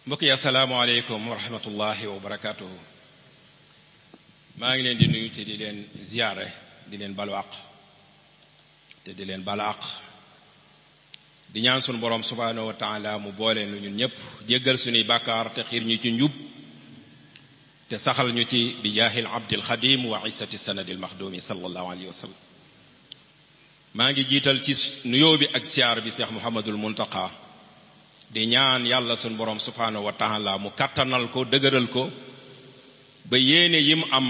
mbokk yi asalaamaaleykum wa rahmatullahi wa barakaatuhu maa ngi leen di nuyu te di leen ziyaare di leen balu àq te di leen balu àq di ñaan sunu borom subhaanahu wa taala mu boole nu ñun ñëpp jéggal suñuy bàkkaar te xiir ñu ci njub te saxal ñu ci bi jaahil abdil xadim wa isati sanadil maxdumi sallallahu alayhi wa sallam maa ngi jiital ci nuyoo bi ak siyaar bi seex muhammadul muntaqa di ñaan yàlla sunu borom subhaanahu wa taala mu kàttanal ko dëgëral ko ba yéene yim am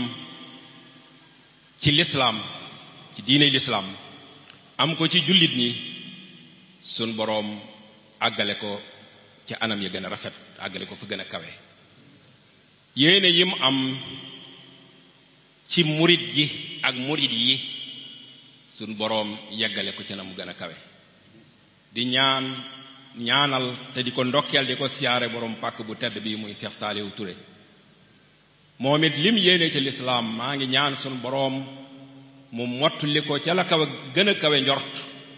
ci lislaam ci diine lislaam am ko ci jullit ñi sun boroom àggale ko ci anam yi gën a rafet àggale ko fa gën a kawe yéene yim am ci murit gi ak murit yi sun boroom yeggale ko ci na mu gën a kawe di ñaan ñaanal te di ko ndokkeel di ko siyaare boroom pàkk bu tedd bi muy Cheikh Saliou Touré moom it lim yéene ci lislaam maa ngi ñaan sun boroom mu mottali ko ca la kawe gën a kawe njort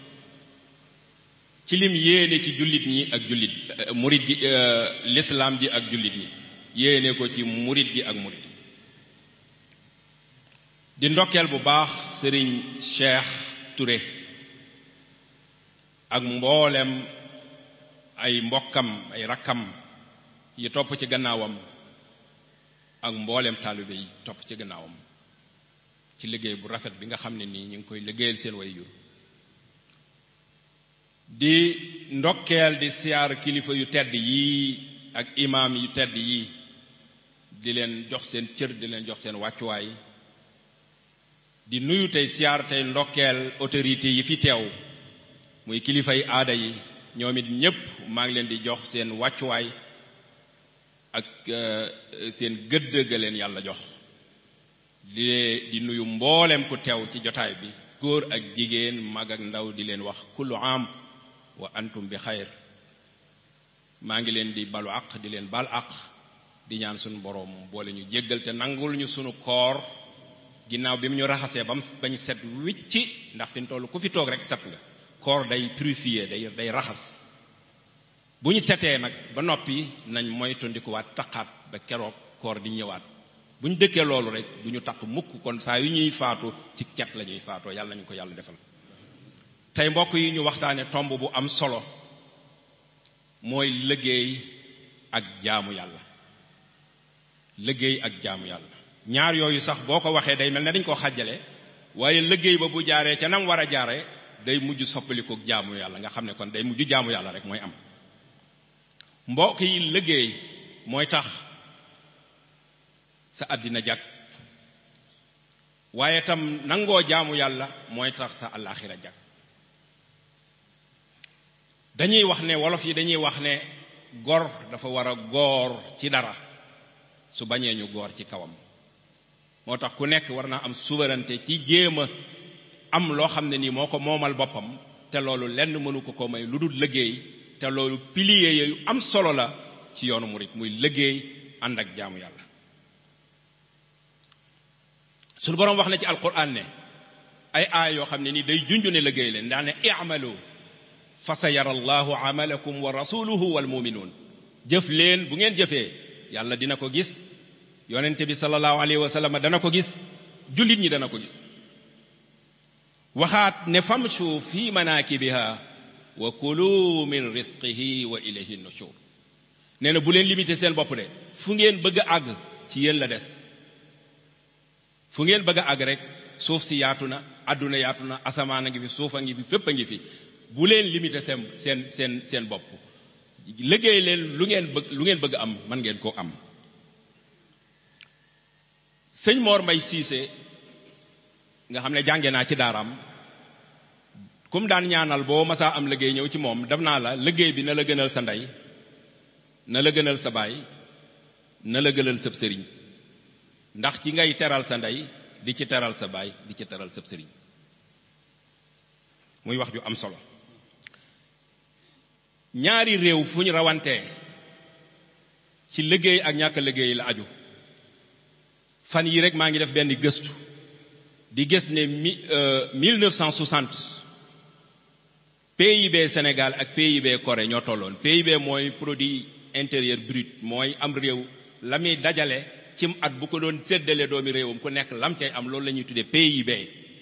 ci lim yéene ci jullit ñi ak jullit murit gi lislaam ji ak jullit ñi yéene ko ci murit gi ak murit yi di ndokkeel bu baax sëriñ Cheikh Touré ak mboolem ay mbokkam ay rakkam yi topp ci gannaawam ak mboolem taalibe yi topp ci gannaawam ci liggéey bu rafet bi nga xam ne nii ñu ngi koy liggéeyal seen way jur di ndokkeel di siyaar kilifa yu tedd yii ak imaam yu tedd yii di leen jox seen cër di leen jox seen wàccuwaay di nuyu tey siyaar tey ndokkeel autorité yi fi teew muy kilifa yi aada yi ñoom it ñépp maa ngi leen di jox seen wàccuwaay ak seen gëdd ga leen yàlla jox di di nuyu mboolem ku teew ci jotaay bi góor ak jigéen mag ak ndaw di leen wax kullu am wa antum bi xayr maa ngi leen di balu àq di leen bal àq di ñaan suñu boroom boole ñu jéggal te nangul ñu sunu koor ginnaaw bi mu ñu raxasee ba mu bañ set wicci ndax fi mu toll ku fi toog rek set nga koor day purifier day day raxas bu ñu setee nag ba noppi nañ moytandikuwaat taqaat ba keroog koor di ñëwaat bu ñu dëkkee loolu rek du ñu taq mukk kon saa yu ñuy faatu ci cet la ñuy faatoo yàlla nañu ko yàlla defal tey mbokk yi ñu waxtaane tomb bu am solo mooy liggéey ak jaamu yàlla liggéey ak jaamu yàlla ñaar yooyu sax boo ko waxee day mel ne dañ koo xàjjale waaye liggéey ba bu jaaree ca nam war a jaare day mujj soppaliku jaamu yàlla nga xam ne kon day mujj jaamu yàlla rek mooy am mbokk yi liggéey mooy tax sa àddina jag waaye tam nangoo jaamu yàlla mooy tax sa àllaaxira jag dañuy wax ne wolof yi dañuy wax ne gor dafa war a goor ci dara su bañee ñu goor ci kawam moo tax ku nekk war naa am souveraineté ci jéem a am loo xam ne nii moo ko moomal boppam te loolu lenn mënu ko ko may lu dul liggéey te loolu pilier yu am solo la ci yoonu murit muy liggéey ànd ak jaamu yàlla suñu boroom wax na ci alquran ne ay aay yoo xam ne nii day junju ne liggéey leen daa ne i'malu fa sa yara allahu amalakum wa rasuluhu wal muminuun jëf leen bu ngeen jëfee yàlla dina ko gis yonente bi sallallahu alayhi wa sallam dana ko gis jullit ñi dana ko gis waxaat ne famshu fi manakibiha wa kulu min risqihi wa ilayhi nushur nee na bu leen limité seen bopp de fu ngeen bëgg a àgg ci yéen la des fu ngeen bëgg a àgg rek suuf si yaatu na àdduna yaatu na asamaan a ngi fi suuf a ngi fi fépp a ngi fi bu leen limité seen seen seen seen bopp liggéey leen lu ngeen bëgg lu ngeen bëgg am mën ngeen koo am sëñ Mor Mbay Siise nga xam ne jànge naa ci daaraam comme daan ñaanal boo masaa am liggéey ñëw ci moom def naa la liggéey bi na la gënal sa ndey na la gënal sa baay na la gënal sab sëriñ ndax ci ngay teral sa ndey di ci teral sa baay di ci teral sab sëriñ muy wax ju am solo ñaari réew fu ñu rawantee ci liggéey ak ñàkk liggéey la aju fan yi rek maa ngi def benn gëstu di gis ne mi 1960 PIB Sénégal ak PIB Corée ñoo tolloon PIB mooy produit intérieur brut mooy am réew la muy dajale cim at bu ko doon tëddale doomi réewam ku nekk lam cay am loolu la ñuy tuddee PIB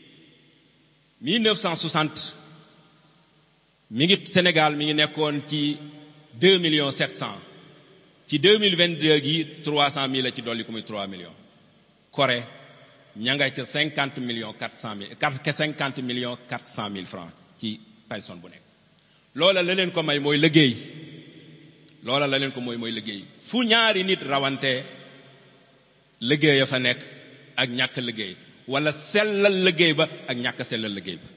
1960 mi ngi Sénégal mi ngi nekkoon ci 2 millions 700 ci 2022 gi 300 mille la ci dolli ko muy 3 millions Corée ña nga ca 50 millions 400 mille 50 millions 400 mille francs ci personne bu nekk loola la leen ko may mooy liggéey loola la leen ko mooy mooy liggéey fu ñaari nit rawante liggéey a fa nekk ak ñàkk liggéey wala sellal liggéey ba ak ñàkk sellal liggéey ba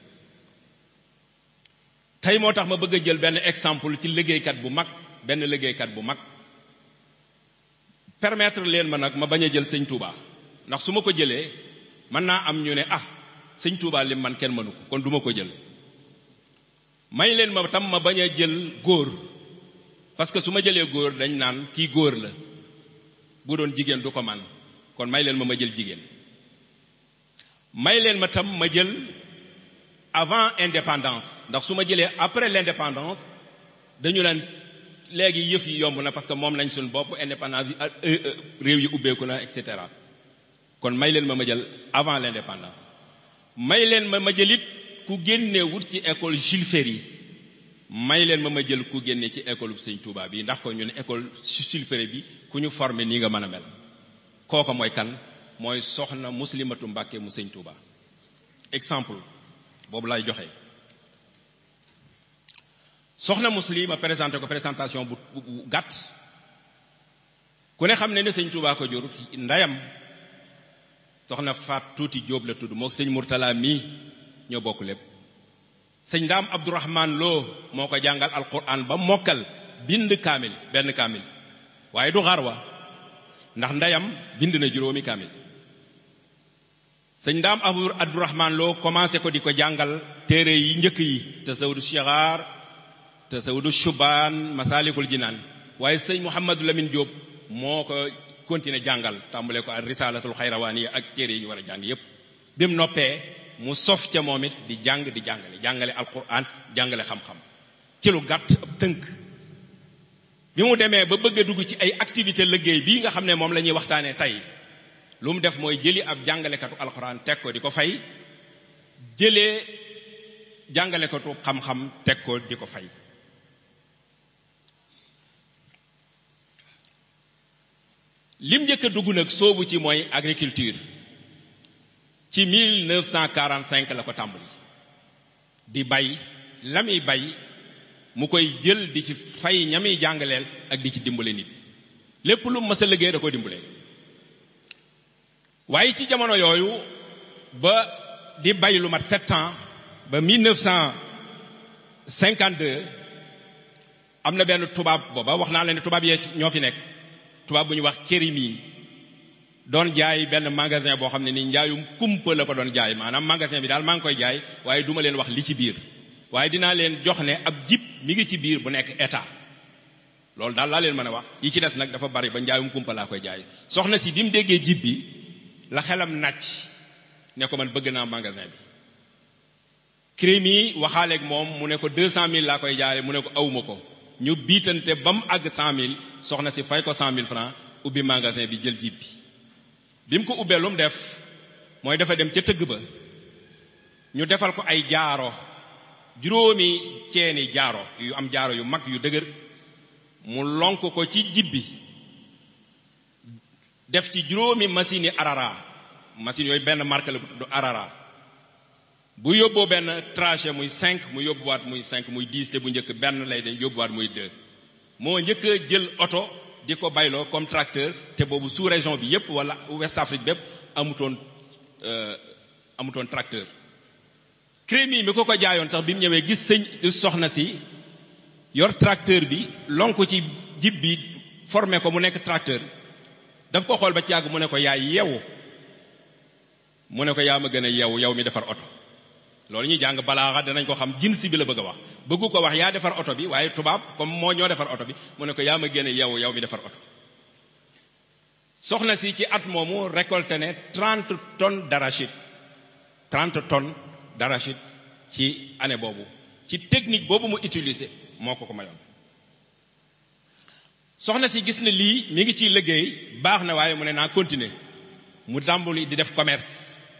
tey moo tax ma bëgg a jël benn exemple ci liggéeykat bu mag benn liggéeykat bu mag permettre leen ma nag ma bañ a jël sëñ Touba ndax su ma ko jëlee mën naa am ñu ne ah sëñ Touba lim man kenn mënu ko kon duma ko jël may leen ma tam ma bañ a jël góor parce que su ma jëlee góor dañ naan kii góor la bu doon jigéen du ko man kon may leen ma ma jël jigéen may leen ma tam ma jël avant indépendance ndax su ma jëlee après l'indépendance dañu naan léegi yëf yi yomb na parce que moom lañ suñ bopp indépendance yi réew yi ubbeeku na et cetera kon may leen ma ma jël avant l'indépendance may leen ma ma jëlit ku génne wut ci école Jules Ferry may leen ma ma jël ku génne ci école Sëñ Touba bi ndax ko ñu ne école Jules Ferry bi ku ñu formé nii nga mën a mel kooka mooy kan mooy soxna muslimatu Mbàkke mu Sëñ Touba exemple boobu lay joxe soxna muslim ma présenté ko présentation bu bu gàtt ku ne xam ne ne sëñ Touba ko jur ndeyam soxna faat tuuti jóob la tudd moo sëñ Murtala mii ñoo bokk lépp sëñ Ndaam Abdourahman Lo moo ko jàngal alquran ba mokkal bind kaamil benn kaamil waaye du xarwa ndax ndeyam bind na juróomi kaamil sëñ Ndaam Abdourahman Lo commencé ko di ko jàngal téere yi njëkk yi tasawudu shigar tasawudu shubaan masalikul jinaan waaye sëñ Mouhamadou Lamine Diop moo ko continué jàngal tàmbale ko ak risalatul xayrawaani ak téere yi ñu war a jàng yépp bi mu noppee mu sof ca moom it di jàng di jàngale jàngale alquran jàngale xam-xam ci lu gàtt ab tënk bi mu demee ba bëgg a dugg ci ay activité liggéey bii nga xam ne moom la ñuy waxtaanee tey lu mu def mooy jëli ab jàngalekatu alquran teg ko di ko fay jëlee jàngalekatu xam-xam teg ko di ko fay lim njëkk a dugg nag soobu ci mooy agriculture ci 1945 la ko tàmbali di bay la muy bay mu koy jël di ci fay ñami jàngaleel ak di ci dimbale nit lépp lu mës a liggéey da ko dimbale waaye ci jamono yooyu ba di bay lu mat sept ans ba 1952 am na benn tubaab booba wax naa leen ne tubaab yee ñoo fi nekk tubaab bu ñu wax Kérémi doon jaay benn magasin boo xam ne ni njaayum kumpa la ko doon jaay maanaam magasin bi daal maa ngi koy jaay waaye duma leen wax li ci biir waaye dinaa leen jox ne ab jib mi ngi ci biir bu nekk état loolu daal laa leen mën a wax yi ci des nag dafa bari ba njaayum kumpa laa koy jaay soxna si bi mu déggee jib bi la xelam nàcc ne ko man bëgg naa magasin bi Kérémi waxaaleeg moom mu ne ko deux cent mille laa koy jaay mu ne ko awma ko ñu biitante ba mu àgg cent mille soxna si fay ko cent mille francs ubbi magasin bi jël jib bi bi mu ko ubbee lu mu def mooy dafa dem ca tëgg ba ñu defal ko ay jaaro juróomi ceeni jaaro yu am jaaro yu mag yu dëgër mu lonk ko ci jib bi def ci juróomi machine yi arara machine yooyu benn marque la bu tudd arara bu yóbboo benn trajet muy cinq mu yóbbuwaat muy cinq muy dix te bu njëkk benn lay dem yóbbuwaat muy deux moo njëkk a jël oto di ko bayloo comme tracteur te boobu sous région bi yépp wala West Afrique bépp amutoon amutoon tracteur Kérémi mi ko ko jaayoon sax bi mu ñëwee gis sëñ soxna si yor tracteur bi lonk ci jib bi formé ko mu nekk tracteur daf ko xool ba ci yàgg mu ne ko yaay yeewu mu ne ko yaa ma gën a yeewu yow mi defar oto loolu ñuy jàng balaaxa danañ ko xam jinsi bi la bëgg a wax bëggu ko wax yaa defar oto bi waaye tubaab comme moo ñoo defar oto bi mu ne ko yaa ma gën a yeewu yow mi defar oto soxna si ci at moomu récolté ne trente tonnes d'arachide trente tonnes d'arachide ci année boobu ci technique boobu mu utilisé moo ko ko mayoon soxna si gis na lii mi ngi ciy liggéey baax na waaye mu ne naa continuer mu tàmbali di def commerce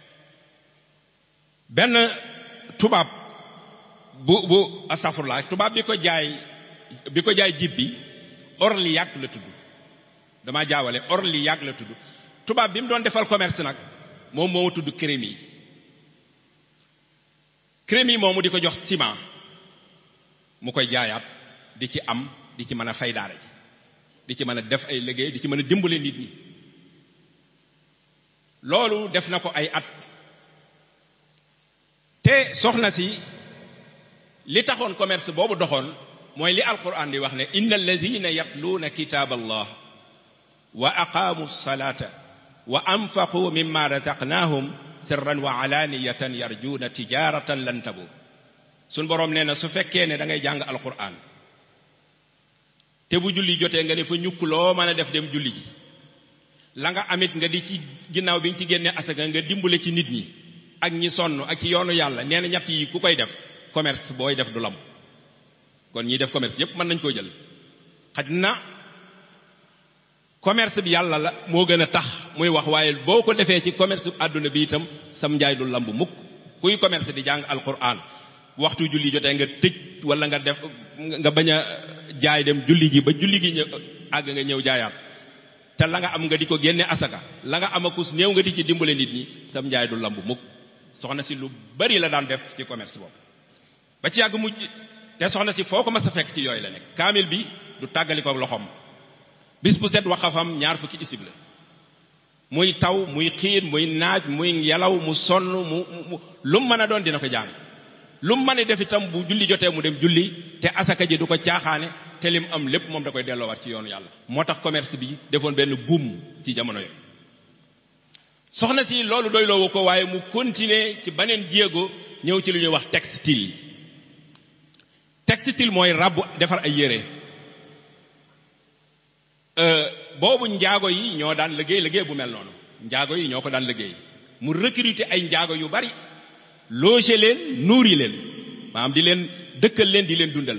benn tubaab bu bu astafurlaa tubaab bi ko jaay bi ko jaay jib bi Orliac la tudd damaa jaawale Orliac la tudd tubaab bi mu doon defal commerce nag moom moo tudd Crémy Crémy moomu di ko jox ciment mu koy jaayaat di ci am di ci mën a fay daara ji di ci mën a def ay liggéey di ci mën a dimbale nit ñi loolu def na ko ay at te soxna si li taxoon commerce boobu doxoon mooy li alquran di wax ne inna alladina yatluuna kitaab allah wa aqaamu salata wa anfaqu mimma razaqnaahum sirran wa alaaniyatan yarjuuna tijaratan lan tabu suñ boroom nee na su fekkee ne da ngay jàng alquran te bu julli jotee nga ne fa ñukk loo mën a def dem julli ji la nga amit nga di ci ginnaaw bi nga ci génnee asaka nga dimbale ci nit ñi ak ñi sonn ak ci yoonu yàlla nee na ñett yi ku koy def commerce booy def du lam kon ñiy def commerce yépp mën nañ koo jël xaj na commerce bi yàlla la moo gën a tax muy wax waaye boo ko defee ci commerce bi àdduna bi itam sam njaay du lamb mukk kuy commerce di jàng alquran waxtu julli jotee nga tëj wala nga def nga bañ a jaay dem julli ji ba julli gi ñëw àgg nga ñëw jaayaat te la nga am nga di ko génne asaka la nga am akus néew nga di ci dimbale nit ñi sam njaay du lamb mukk soxna si lu bari la daan def ci commerce boobu ba ci yàgg mujj te soxna si foo ko mas a fekk ci yooyu la nekk kaamil bi du tàggali ko loxoom bis bu set waxafam ñaar fukki isib la muy taw muy xiin muy naaj muy yelaw mu sonn mu mu lu mu mën a doon dina ko jàng lu mu mën a def itam bu julli jotee mu dem julli te asaka ji du ko caaxaane te lim am lépp moom da koy delloowaat ci yoonu yàlla moo tax commerce bi defoon benn buum ci jamono yooyu soxna si loolu doy loowu ko waaye mu continuer ci beneen jéego ñëw ci lu ñuy wax textile textile mooy ràbb defar ay yére boobu njaago yi ñoo daan liggéey liggéey bu mel noonu njaago yi ñoo ko daan liggéey mu recruter ay njaago yu bari loger leen nourrir leen maanaam di leen dëkkal leen di leen dundal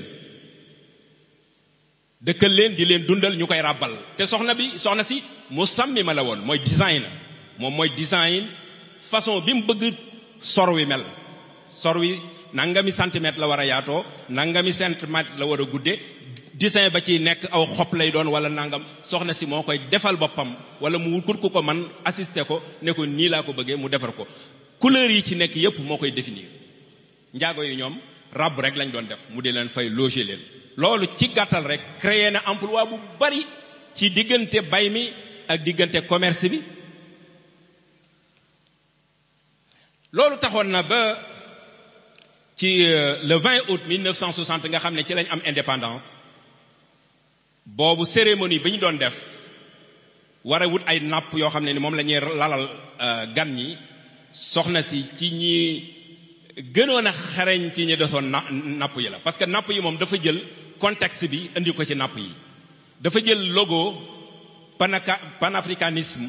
dëkkal leen di leen dundal ñu koy ràbbal te soxna bi soxna si mu sàmmi ma la woon mooy design moom mooy design façon bi mu bëgg sor wi mel sor wi nangami centimètre la war a yaatoo nangami centimètre la war a gudde dessin ba ci nekk aw xob lay doon wala nangam soxna si moo koy defal boppam wala mu wut ku ko man assister ko ne ko nii laa ko bëggee mu defar ko couleur yi ci nekk yépp moo koy définir njaago yi ñoom rab rek lañ doon def mu di leen fay loger leen loolu ci gàttal rek créer na emploi bu bari ci diggante bay mi ak diggante commerce bi loolu taxoon na ba ci le 20 août 1960 nga xam ne ci lañ am indépendance boobu cérémonie bi ñu doon def war a wut ay napp yoo xam ne ni moom la ñuy lalal gan ñi soxna si ci ñi gënoon a xarañ ci ñi desoon na napp yi la parce que napp yi moom dafa jël contexte bi indi ko ci napp yi dafa jël logo panaka panafricanisme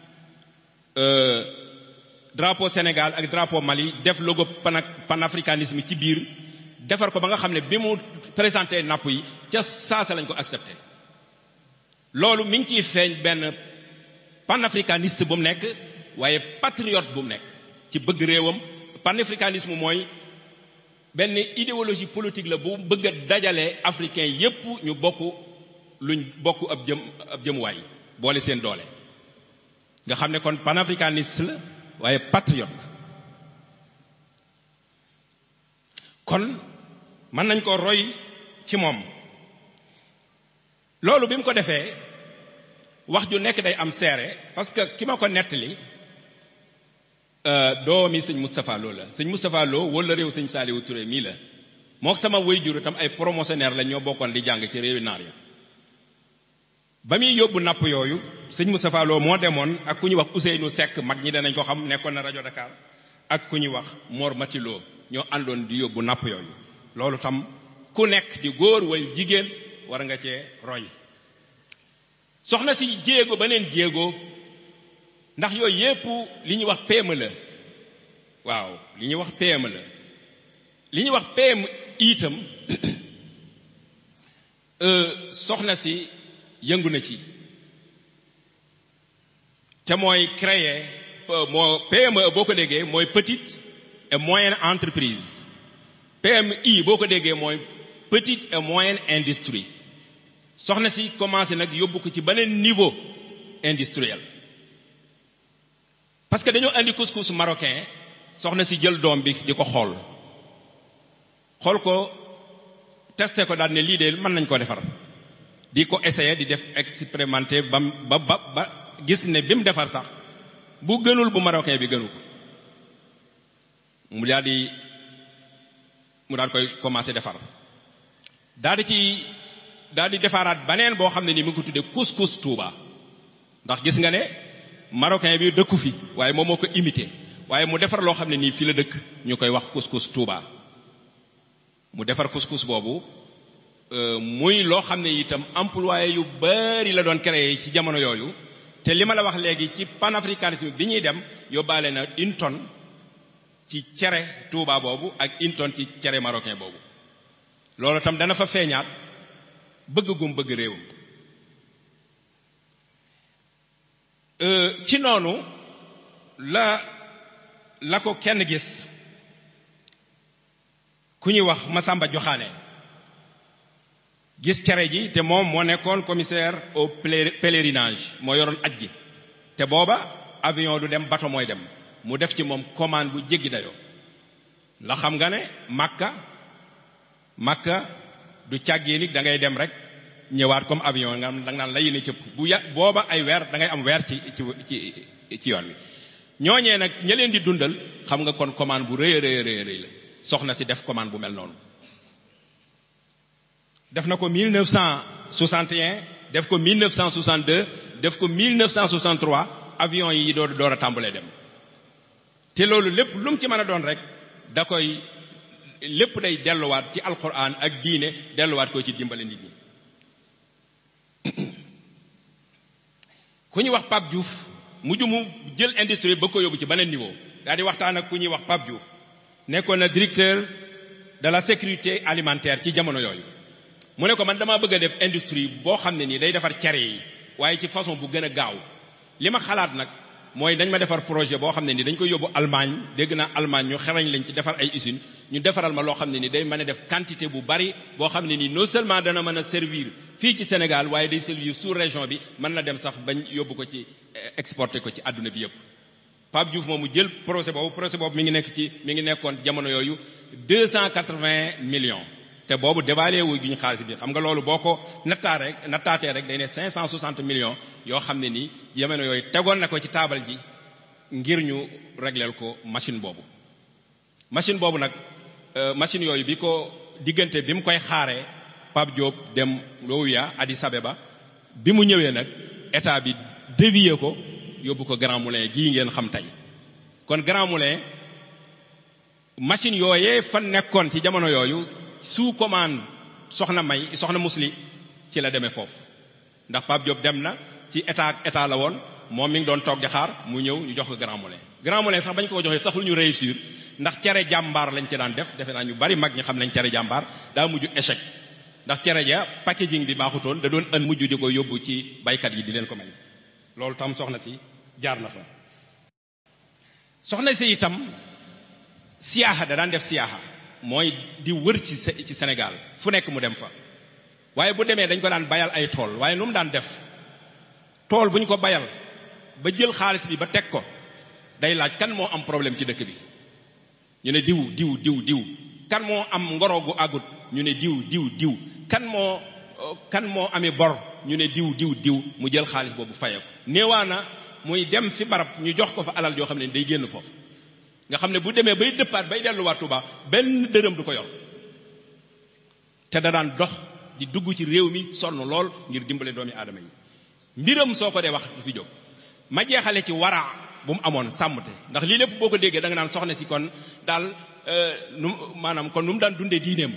drapeau Sénégal ak drapeau Mali def logo pana panafricanisme ci biir defar ko ba nga xam ne bi mu présenté napp yi ca saasa lañ ko accepté loolu mi ngi ciy feeñ benn panafricaniste bu mu nekk waaye patriote bu mu nekk ci bëgg réewam panafricanisme mooy benn idéologie politique la bu bëgg a dajale africain yépp ñu bokk luñ bokk ab jëm ab jëmuwaay boole seen doole nga xam ne kon panafricaniste la waaye patriote la kon mën nañ ko roy ci moom loolu bi mu ko defee wax ju nekk day am seere parce que ki ma ko nettali doomi sëñ Moustapha Lo la sëñ Moustapha Lo wala réew sëñ Saliou Touré mii la moo sama waajur itam ay promotionnaire la ñoo bokkoon di jàng ci réewi naar ya ba muy yóbbu napp yooyu sëñ Moustapha Lo moo demoon ak ku ñuy wax Ousseynou Seck mag ñi danañ ko xam nekkoon na rajo Dakar ak ku ñuy wax Mor Matilo ñoo àndoon di yóbbu napp yooyu loolu tam ku nekk di góor wala jigéen war nga cee roy soxna si jéego beneen jéego ndax yooyu yépp li ñuy wax PME la waaw li ñuy wax PME la li ñuy wax PME itam soxna si yëngu na ci te mooy créer moo PME boo ko déggee mooy petite et moyenne entreprise PMI boo ko déggee mooy petite et moyenne industrie soxna si commencé nag yóbbu ko ci beneen niveau industriel parce que dañoo andi couscous marocain soxna si jël doom bi di ko xool xool ko testé ko daal ne lii de mën nañ ko defar di ko essayer di def expérimenté ba ba ba ba gis ne bi mu defar sax bu gënul bu marocain bi gënu ko mu daal di mu daal koy commencé defar daal di ci daal di defaraat baneen boo xam ne ni mu ngi ko tuddee couscous Touba ndax gis nga ne marocain bi dëkku fi waaye moom moo ko imité waaye mu defar loo xam ne nii fii la dëkk ñu koy wax couscous Touba mu defar couscous boobu muy loo xam ne itam employé yu bari la doon créé ci jamono yooyu te li ma la wax léegi ci panafricanisme bi ñuy dem yóbbaale na une tonne ci cere Touba boobu ak une tonne ci cere marocain boobu loolu tam dana fa feeñaat bëgg gum bëgg réewam ci noonu la la ko kenn gis ku ñuy wax Masamba Joxaane gis cere ji te moom moo nekkoon commissaire au pèlerinage moo yoroon aj gi te booba avion du dem bateau mooy dem mu def ci moom commande bu jéggi dayoo la xam nga ne Makka Makka du càggee ni da ngay dem rek ñëwaat comme avion nga da nga naan la yéene cëpp bu ya booba ay weer da ngay am weer ci ci ci ci yoon wi ñooñee nag ña leen di dundal xam nga kon commande bu rëy a rëy rëy rëy la soxna si def commande bu mel noonu def na ko 1961 def ko 1962 def ko 1963 avion yi door door a tàmbalee dem te loolu lépp lu mu ci mën a doon rek da koy lépp day delluwaat ci alquran ak diine delluwaat ko ci dimbale nit ñi ku ñuy wax Pape Diouf mujj mu jël industrie ba ko yóbbu ci beneen niveau daal di waxtaan ak ku ñuy wax Pape Diouf nekkoon na directeur de la sécurité alimentaire ci jamono yooyu mu ne ko man damaa bëgg a def industrie boo xam ne nii day defar cere yi waaye ci façon bu gën a gaaw li ma xalaat nag mooy dañ ma defar projet boo xam ne nii dañ koy yóbbu Allemagne dégg naa Allemagne ñu xarañ lañ ci defar ay usines ñu defaral ma loo xam ne nii day mën a def quantité bu bari boo xam ne nii non seulement dana mën a servir fii ci Sénégal waaye day servir sous région bi mën na dem sax bañ yóbbu ko ci exporter ko ci àdduna bi yëpp. Pape Diouf moomu jël projet boobu projet boobu mi ngi nekk ci mi ngi nekkoon jamono yooyu deux cent quatre-vingts millions. te boobu dévalué wu gi ñu xaalis bi xam nga loolu boo ko nattaa rek nattaatee rek day ne 560 millions yoo xam ne nii jamono yooyu tegoon na ko ci taabal ji ngir ñu régleel ko machine boobu. machine boobu nag machine yooyu bi ko diggante bi mu koy xaaree Pape Diop dem Louya Addis Abeba bi mu ñëwee nag état bi dévier ko yóbbu ko Grand Moulin gii ngeen xam tey kon Grand Moulin machine yooyee fan nekkoon ci jamono yooyu. sous commande soxna may soxna musli ci la demee foofu ndax Pape Diop dem na ci état ak état la woon moom mi ngi doon toog di xaar mu ñëw ñu jox ko Grand Moulin Grand Moulin sax bañ ko joxee taxul ñu réussir ndax cere jàmbaar lañ ci daan def defe naa ñu bari mag ñi xam nañ cere jàmbaar daa mujj échec ndax cere ja packaging bi baaxutoon da doon ën mujj di ko yóbbu ci baykat yi di leen ko may loolu tam soxna si jaar na fa soxna si itam siyaaxa da daan def siyaaxa mooy di wër ci ci Sénégal fu nekk mu dem fa waaye bu demee dañ ko daan bayal ay tool waaye nu mu daan def tool bu ñu ko bayal ba jël xaalis bi ba teg ko day laaj kan moo am problème ci dëkk bi ñu ne diw diw diw diw kan moo am ngoro gu àggut ñu ne diw diw diw kan moo kan moo amee bor ñu ne diw diw diw mu jël xaalis boobu faye ko néewaana muy dem fi barab ñu jox ko fa alal joo xam ne day génn foofu nga xam ne bu demee bay dëppaat bay delluwaat Tuuba benn dërëm du ko yor te da daan dox di dugg ci réew mi sonn lool ngir dimbale doomi aadama yi mbiram soo ko dee wax du fi jóg ma jeexale ci wara bu mu amoon sàmmte ndax lii lépp boo ko déggee da nga naan soxna si kon daal nu maanaam kon nu mu daan dundee diineem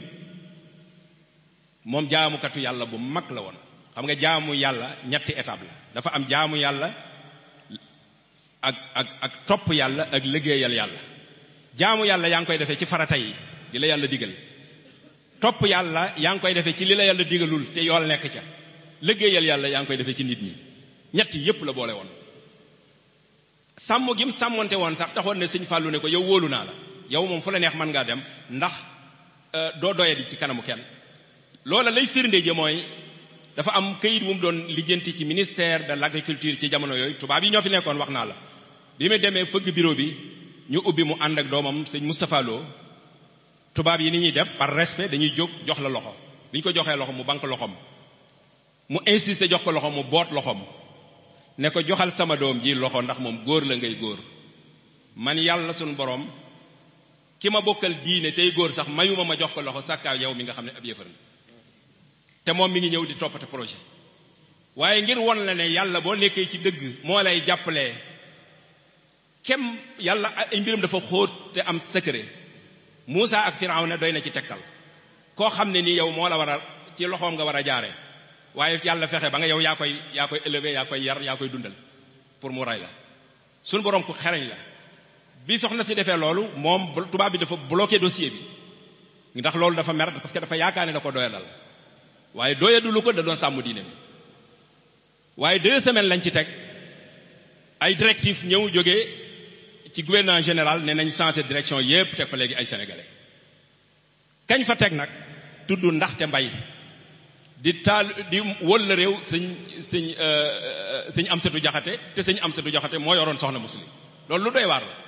moom jaamukatu yàlla bu mag la woon xam nga jaamu yàlla ñetti étape la dafa am jaamu yàlla ak ak ak topp yàlla ak liggéeyal yàlla jaamu yàlla yaa ngi koy defee ci farata yi li la yàlla digal topp yàlla yaa ngi koy defee ci li la yàlla digalul te yool nekk ca liggéeyal yàlla yaa ngi koy defee ci nit ñi ñett yépp la boole woon sàmm gi mu sàmmonte woon sax taxoon ne sëñ Fallou ne ko yow wóolu naa la yow moom fu la neex mën ngaa dem ndax doo doyadi ci kanamu kenn loola lay firnde ji mooy dafa am këyit wu mu doon lijjanti ci ministère de l'agriculture ci jamono yooyu tubaab yi ñoo fi nekkoon wax naa la bi mu demee fëgg bureau bi ñu ubbi mu ànd ak doomam sëñ Moustapha Lo tubaab yi ni ñuy def par respect dañuy jóg jox la loxo bi ñu ko joxee loxo mu bank loxoom mu insisté jox ko loxo mu boot loxoom ne ko joxal sama doom ji loxo ndax moom góor la ngay góor man yàlla suñu borom ki ma bokkal diine tey góor sax mayuma ma jox ko loxo sàkkaaw yow mi nga xam ne ab yëfar la te moom mi ngi ñëw di toppate projet waaye ngir won la ne yàlla boo nekkee ci dëgg moo lay jàppalee kem yàlla ay mbiram dafa xóot te am secret Muusa ak Firawna doy na ci tekkal koo xam ne nii yow moo la war a ci loxoom nga war a jaare waaye yàlla fexe ba nga yow yaa koy yaa koy élever yaa koy yar yaa koy dundal pour mu rey la suñu borom ku xereñ la bi soxna si defee loolu moom tubaab bi dafa bloqué dossier bi ndax loolu dafa mer parce que dafa yaakaar ne da ko doyadal waaye doyadulu ko da doon sàmm diine mi waaye deux semaines lañ ci teg ay directive ñëw jógee ci gouvernement général ne nañ changé direction yépp teg fa léegi ay sénégalais kañ fa teg nag tudd ndaxte mbay di taal di wël la réew sëñ sëñ sëñ Amsatu Jaxate te sëñ Amsatu Jaxate moo yoroon soxna muslim loolu lu doy waar la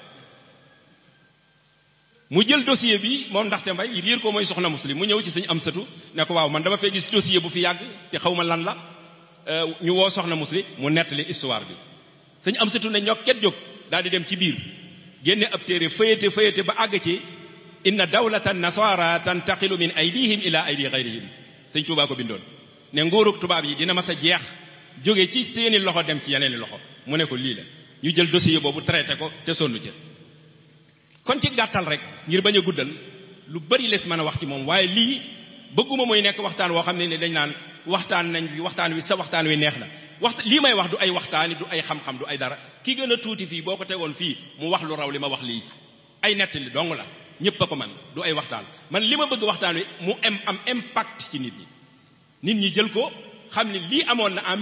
mu jël dossier bi moom ndaxte mbay riir ko mooy soxna muslim mu ñëw ci sëñ Amsatu ne ko waaw man dama fee gis dossier bu fi yàgg te xaw ma lan la ñu woo soxna muslim mu nettali histoire bi sëñ Amsatu ne ñoo ket jóg daal di dem ci biir génne ab téere fëyete fëyete ba àgg ci inna dawlata nasara tantaqilu min aydihim ila aydi gayrihim sëñ Tuubaa ko bindoon ne nguurug tubaab yi dina mas a jeex jóge ci seeni loxo dem ci yeneeni loxo mu ne ko lii la ñu jël dossier boobu traité ko te sonnu ci kon ci gàttal rek ngir bañ a guddal lu bari les mën a wax ci moom waaye lii bëgguma muy nekk waxtaan woo xam ne ne dañ naan waxtaan nañ bi waxtaan wi sa waxtaan wi neex na waxta lii may wax du ay waxtaani du ay xam-xam du ay dara ki gën a tuuti fii boo ko tegoon fii mu wax lu raw li ma wax lii ay nettali dong la ñépp a ko man du ay waxtaan man li ma bëgg waxtaan wi mu am am impact ci nit ñi nit ñi jël ko xam ne lii amoon na en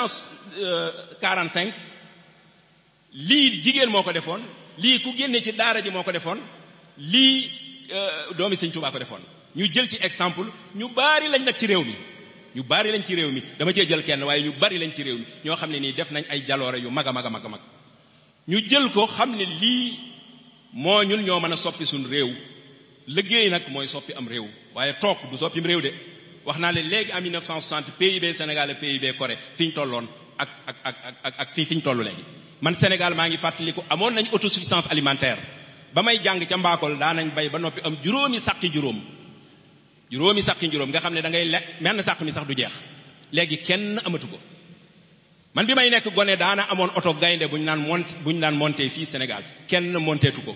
1945 lii jigéen moo ko defoon lii ku génne ci daara ji moo ko defoon lii doomi sëñ Tuubaa ko defoon ñu jël ci exemple ñu baari lañ nag ci réew mi ñu bari lañ ci réew mi dama cee jël kenn waaye ñu bari lañ ci réew mi ñoo xam ne nii def nañ ay jaloore yu mag a mag a mag a mag ñu jël ko xam ne lii moo ñun ñoo mën a soppi suñ réew liggéey nag mooy soppi am réew waaye toog du soppim réew de wax naa leen léegi en 1960 PIB Sénégal ak PIB Corée fi ñu tolloon ak ak ak ak ak fii fi ñu toll léegi man Sénégal maa ngi fàttaliku amoon nañ autosuffisance alimentaire ba may jàng ca Mbakol daa nañ bay ba noppi am juróomi sàqi juróom juróomi sàqi juróom nga xam ne da ngay lekk menn sàq mi sax du jeex léegi kenn amatu ko man bi may nekk gone daana amoon oto gaynde bu ñu naan mont bu ñu naan monté fii Sénégal kenn monteetu ko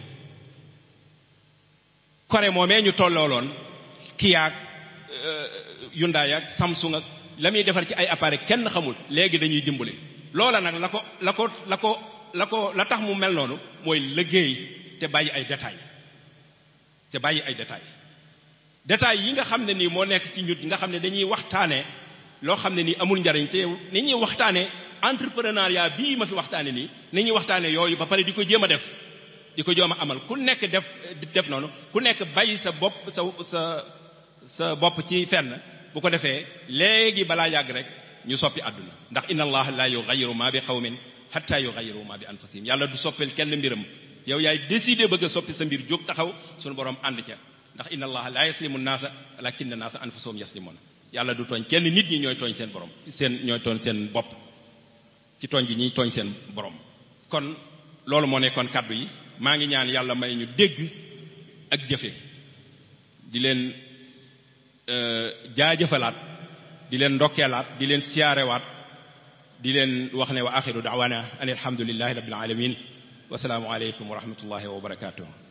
Corée moomee ñu tollooloon Kia Hyundai ak Samsung ak la muy defar ci ay appareil kenn xamul léegi dañuy dimbale loola nag la ko la ko la ko la ko la tax mu mel noonu mooy liggéey te bàyyi ay détails te bàyyi ay détails détails yi nga xam ne nii moo nekk ci ñut nga xam ne dañuy waxtaane loo xam ne nii amul njariñ te ni ñuy waxtaane entrepreneuriat bii ma fi waxtaane nii ni ñuy waxtaane yooyu ba pare di ko jéem a def di ko jéem a amal ku nekk def def noonu ku nekk bàyyi sa bopp sa sa sa bopp ci fenn bu ko defee léegi balaa yàgg rek ñu soppi àdduna ndax inna allaha la yughayyiru ma bi qawmin hatta yughayyiru ma bi anfusihim yàlla du soppil kenn mbiram yow yaay décidé bëgg a soppi sa mbir jóg taxaw suñu borom ànd ca ndax inna allaha la yaslimu naasa walakinna naasa anfusahum yaslimuna yàlla du tooñ kenn nit ñi ñooy tooñ seen borom seen ñooy tooñ seen bopp ci tooñ gi ñuy tooñ seen borom kon loolu moo nekkoon kaddu yi maa ngi ñaan yàlla may ñu dégg ak jëfe di leen jaajëfalaat di leen ndokkeelaat di leen siyaarewaat di leen wax ne wa axiru daawana an alhamdulillahi rabbil alamin wasalaamu aleykum wa rahmatullahi wa barakatuh